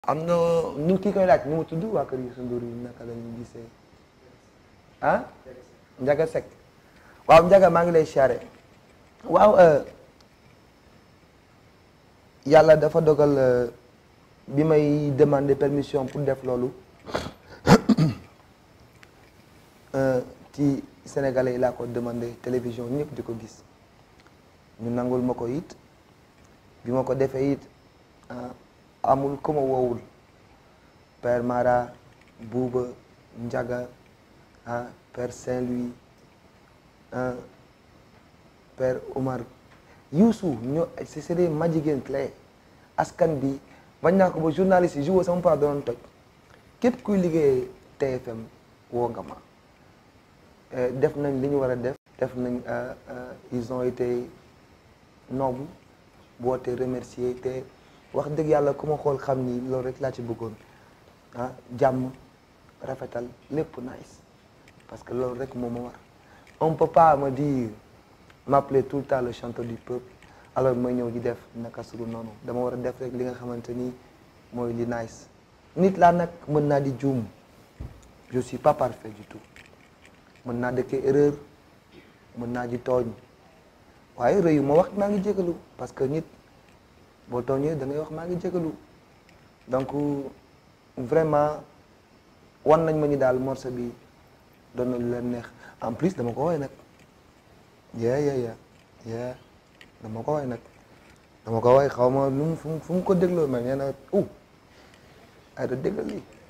am na nu kii koy laaj nu mu tudd waa kër Youssou Ndour yi naka la ñuy gisee ah Ndiaga Seck waaw Ndiaga maa ngi lay siyaare waaw yàlla dafa dogal bi may demander permission pour def loolu ci sénégalais yi laa ko demandé télévision ñëpp di ko gis ñu nangul ma ko it bi ma ko defee it amul ku ma woowul Père Mara Bouba Ndiaga ah Père Saint-Louis ah Père Omar Youssou ñoo c'est des majigéen clé askan bi bañ naa ko ba journaliste yi jour sama part doon toj képp kuy liggéey TFM woo nga ma def nañ li ñu war a def def nañ ils ont été nobles boo te remercier te wax dëgg yàlla ku ma xool xam ni loolu rek laa ci bëggoon ah jàmm rafetal lépp nice parce que loolu rek moo ma war on peut pas me dire m'appeler tout le temps le chanteur du peuple alors may ñëw di def naka sulu noonu dama war a def rek li nga xamante ni mooy li nice nit laa nag mën naa di juum je suis pas parfait du tout mën naa dëkkee erreur mën naa di tooñ waaye rëyu ma wax maa ngi jégalu parce que nit boo tooñee da ngay wax maa ngi jégalu donc vraiment wan nañ ma ni daal morceau bi doon na lu leen neex en plus dama ko woy nag yeah yeah yeah yeah dama ko woy nag dama ko woy xaw ma lu mu fu mu ko dégloo mais nee na uh ay da déggal lii